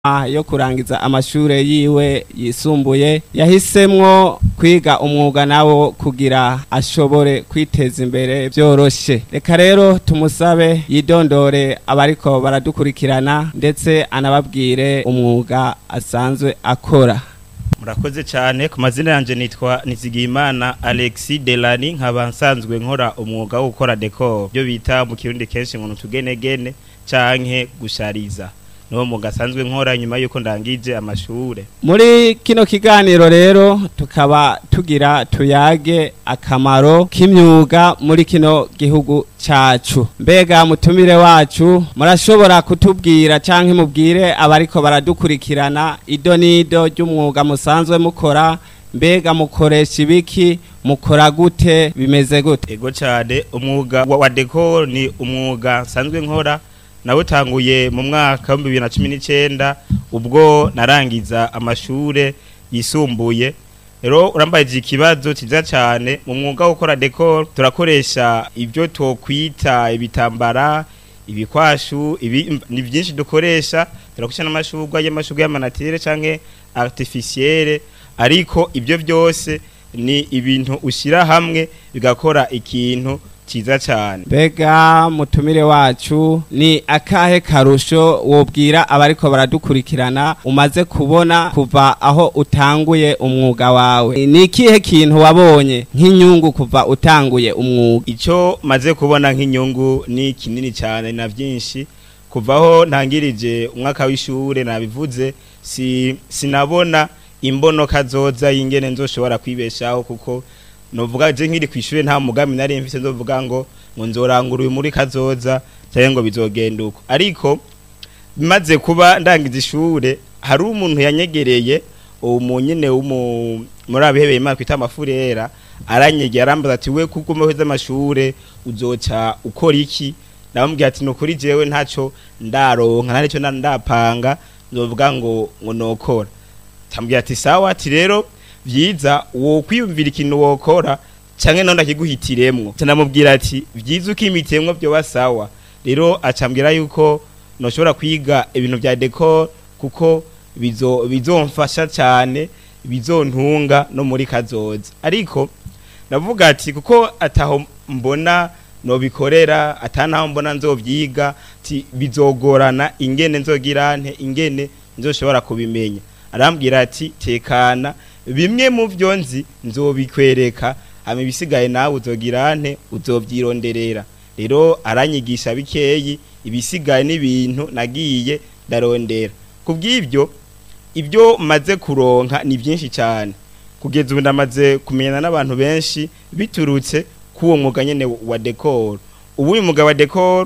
yo kurangiza amashure yiwe yisumbuye yahisemwo kwiga umwuga nawo kugira ashobore kwiteza imbere vyoroshe reka rero tumusabe yidondore abariko baradukurikirana ndetse anababwire umwuga asanzwe akora murakoze cyane ku mazina yanjye nitwa nizigiyimana alexi delani nkaba nsanzwe nkora umwuga wo gukora dekoro byo bita mu kirundi kenshi ngo utugenegene canke gushariza niwo mwuga asanzwe nkora nyuma y'uko ndangije amashure muri kino kiganiro rero tukaba tugira tuyage akamaro k'imyuga muri kino gihugu cacu mbega mutumire wacu murashobora kutubwira canke mubwire abariko baradukurikirana ido n'ido ry'umwuga musanzwe mukora mbega mukoresha ibiki mukora gute bimeze gute ego cyane umwuga wa wa dekoro ni umwuga nsanzwe nkora nawutanguye mu mwaka w'ibihumbi bibiri na cumi n'icyenda ubwo narangiza amashure yisumbuye rero urambajije ikibazo cyiza cyane mu mwuga wo gukora dekoro turakoresha ibyo twokwita ibitambara ibikwashu ibi ni byinshi dukoresha turakoresha n'amashurwa y'amashurwa y'amanatire canke artificielle ariko ibyo byose ni ibintu ushyira hamwe bigakora ikintu cyiza cyane mbega mutumire wacu ni akahe karusho wobwira abariko baradukurikirana umaze kubona kuva aho utanguye umwuga wawe ni ikihe kintu wabonye nk'inyungu kuva utanguye umwuga icyo maze kubona nk'inyungu ni kinini cyane na byinshi kuvaho ntangirije umwaka w'ishure nabivuze si sinabona imbono kazoza y'ingene nzoshobora kwibeshaho kuko novuga je nkiri kwishure nta mugambi nari mfise nzovuga ngo ngo nzorangura uyu muri kazoza cyangwa ngo bizogenda uko ariko bimaze kuba ndangiza ishure hari umuntu yanyegereye uwo nyene w'umu muri abihebeye imana twita amafurera aranyegera arambaza ati we kuko umeheza amashure uzoca ukora iki namubwira ati nukuri jewe ntaco ndaronka nta nico ndapanga nzovuga ngo ngo nokora tambwira ati sawa ati rero vyiza wo kwiyumvira ikintu wokora canke none akiguhitiremwo canamubwira ati vyiza ukimitemwo byo basawa rero acambwira yuko noshobora kwiga ibintu vya decor kuko bizo bizomfasha cyane bizontunga no muri kazoza ariko navuga ati kuko ataho mbona nobikorera atanaho mbona nzovyiga ati bizogorana ingene nzogirante ingene nzoshobora kubimenya arambwira ati tekana bimwe mu byo nzi nzobikwereka hama ibisigaye nawe uzogirante uzovyironderera rero aranyigisha bikeyi ibisigaye n'ibintu nagiye ndarondera kubw'ibyo ibyo maze kuronka ni byinshi cyane kugeza ubu ndamaze kumenyana n'abantu benshi biturutse k'uwo mwuga nyene wa decor ubu uyu mwuga wa decor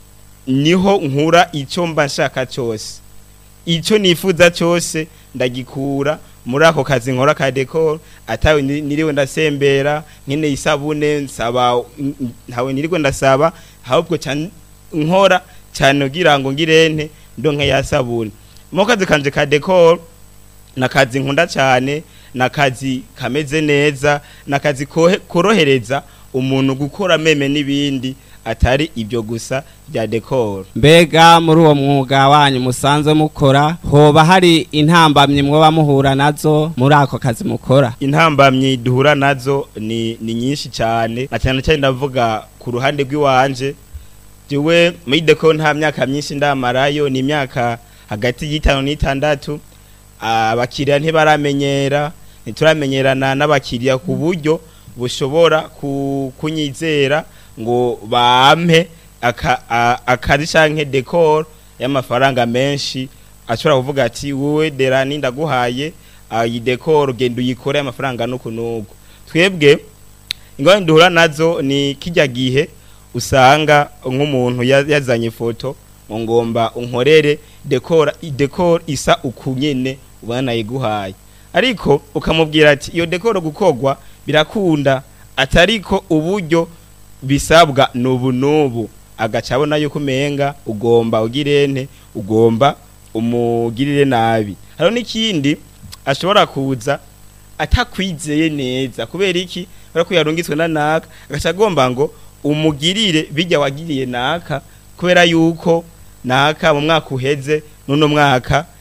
niho nkura icyo mba nshaka cyose icyo nifuza cyose ndagikura muri ako kazi nkora ka decor atawe niriwe ndasembera nkene isabune nsaba ntawe niriwe ndasaba ahubwo cyane nkora cyane kugira ngo ngirente ndonke ya sabune mu kazi kanje ka decor nakazi nkunda cyane nakazi kameze neza nakazi korohereza umuntu gukora meme n'ibindi atari ibyo gusa bya decor mbega muri uwo mwuga wanyu musanzwe mukora hoba hari intambamyi mwoba muhura nazo muri ako kazi mukora intambamyi duhura nazo ni ni nyinshi cyane na cyane cyane ndavuga ku ruhande rw'iwanje jewe muri decor nta myaka myinshi ndamarayo ni imyaka hagati y'itanu n'itandatu abakiriya ntibaramenyera ntituramenyerana n'abakiriya ku buryo bushobora kunyizera ngo bampe akazi canke decor y'amafaranga menshi ashobora kuvuga ati wowe derani ndaguhaye iyi decor genda uyikore amafaranga nuku nuku twebwe ingorane duhura nazo ni kijya gihe usanga nk'umuntu yazanye ifoto ngo ngomba unkorere decor decor isa ukunyene ubona nayiguhaye ariko ukamubwira ati iyo decor gukogwa birakunda atariko uburyo bisabwa nubu nubu agaca abona yuko umenga ugomba ugirente ugomba umugirire nabi hariho n'ikindi ashobora kuza atakwizeye neza kubera iki kubera ko yarungitswe na naka agaca agomba ngo umugirire bijya wagiriye naka kubera yuko naka mu mwaka uheze n'uno mwaka